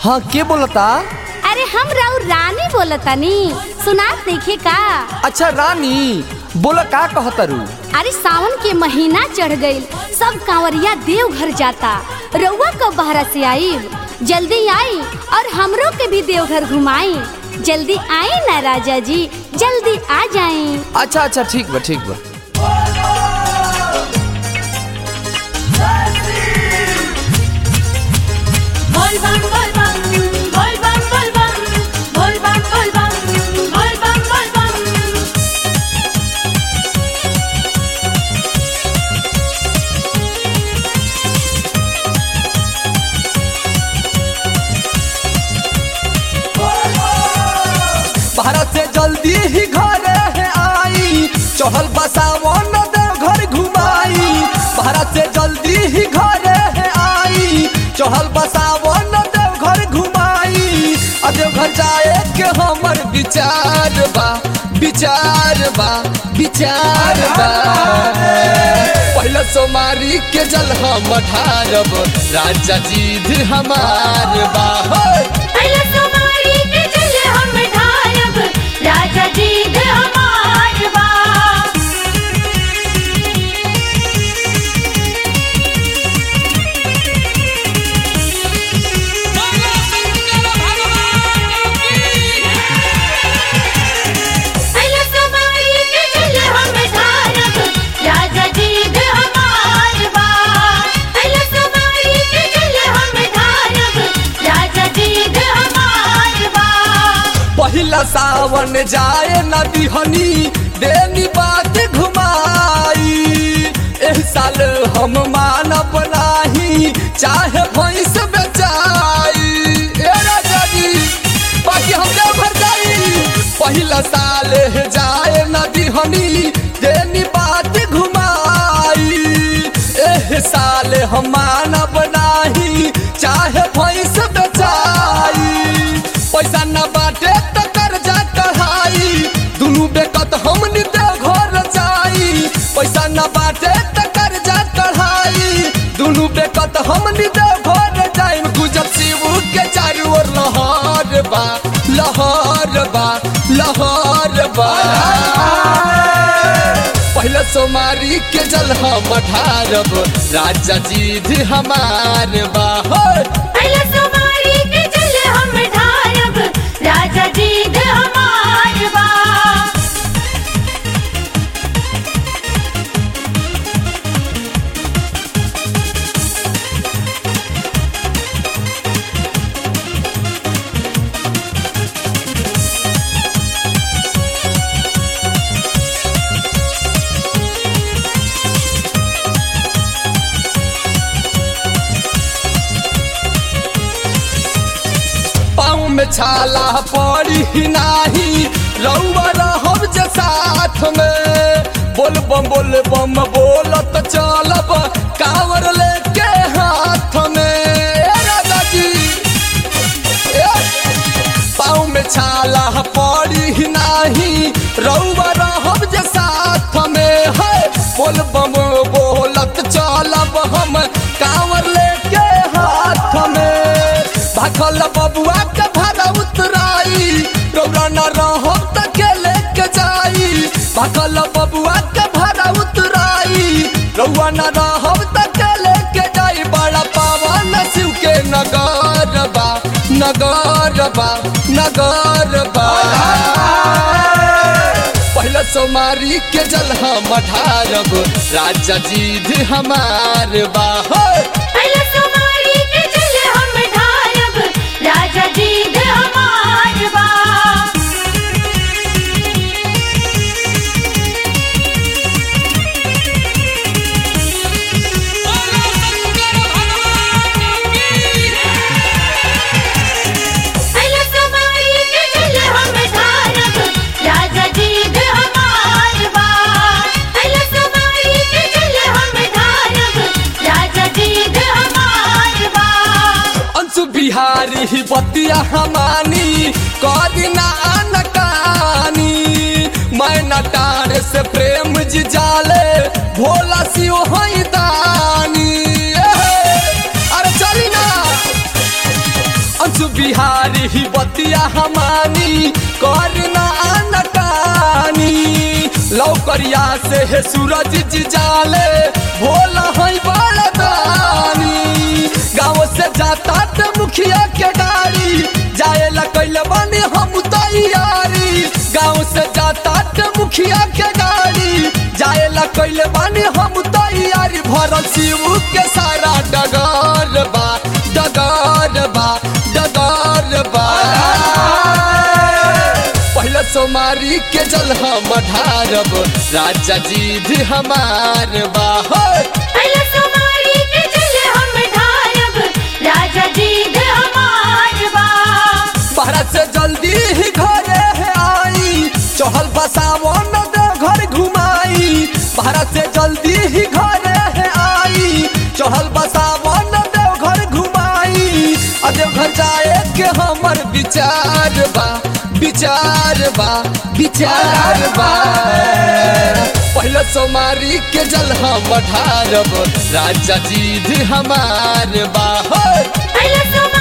हाँ के बोलता अरे हम राउ रानी बोलतानी सुनात देखे का अच्छा रानी बोला का कहतरू अरे सावन के महीना चढ़ गईल सब कांवरिया देवघर जाता रउआ कब बहरा से आई जल्दी आई और हमरो के भी देवघर घुमाई जल्दी आई ना राजा जी जल्दी आ जाए अच्छा अच्छा ठीक बा ठीक बा Bol bam bol bam, bol bam bol bam, bol bam bol bam, bol bam bol bam. Bharat से जल्दी ही घरे है आई चढ़ल बसावन देव घर घुमाई भारत से जल्दी ही घरे है आई चढ़ल बसावन देव घर घुमाई आ देव घर जाए के हमर विचार बा विचार बा विचार बा पहले सोमारी के जल हम ढारब राजा जी हमार बा होय। पहले सोमारी के जल हम ढारब, राजा जी ध हमार बा। पहले सोमारी के जल हम ढारब, राजा जी ध हमार बा। पहले सोमारी के जल हम ढारब, राजा जी ध हमार बा। पहिला सावन जाए नदी हनी देनी बात घुमाई एह साल हम मानब नाही चाहे भैंस बेचाई ए राजा जी बाकी हम देव घर जाई पहिला साल है जाए नदी हनी देनी बात घुमाई एह साल हम मानब नाही चाहे भैंस बेचाई पैसा न बाटे त कर्जा कढ़ाई दुनू बेकत हमनी देव घर जाई पैसा न बाटे त कर्जा कढ़ाई दुनू बेकत हमनी देव घर जाई गुजर शिव के चारू ओर लहर बा लहर बा लहर बा पहले सोमारी के जल हम ढारब राजा जी हमार बा होय। पहले सोमारी के जल हम ढारब, राजा जी ध हमार बा। पाँव में छाला पड़ी नाही रउआ रहब जे साथ में बोल बम बोल बम बोलत चलब कावर लेके हाथ में ए राजा जी ए, पाँव में छाला पड़ी नाही रउआ रहब जे साथ में है बोल बम बोलत चलब हम कावर लेके हाथ में भखल बबुआ के भाड़ा उतराई रौरा न रहो त के लेके जाई भखल बबुआ के भाड़ा उतराई रौआ न रहो त के लेके जाई बड़ा पावन शिव के नगर बा नगर बा नगर बा पहले सोमारी के जल हम ढारब राजा जी हमार बा होय। पहले सोमारी के जल हम ढारब, राजा जी ध हमार बा। पहले सोमारी के जल हम ढारब, राजा जी ध हमार बा। पहले सोमारी के जल हम ढारब, राजा जी ध हमार बा। अंशु बिहारी ही बतिया हमानी कदिना नकानी मैं नटार से प्रेम जी जाले भोला शिव हई दानी ए हे, अरे चली ना अंशु बिहारी ही बतिया हमानी करना अनकानी लौकरिया से है सूरज जी जाले भोला है बड़दानी गाँव से जाता त मुखिया के गाड़ी जाए ला कैले बानी हम तैयारी गाँव से जाता त मुखिया के गाड़ी जाए ला कैले बानी हम तैयारी भरल शिव के सारा डगर बा डगर बा डगर बा पहले सोमारी के जल हम ढारब राजा जी भी हमार बा हो। पहले सोमारी के जल हम ढारब राजा जी दे हमार बा भारत से जल्दी ही घरे है आई चहल बसावन दे घर घुमाई भारत से जल्दी ही घरे है आई चहल बसावन दे घर घुमाई आ देव घर जाए के हमर विचार बा विचार बा विचार बा पहले सोमारी के जल हम ढारब राजा जी भी हमार बा हो। पहले सोमारी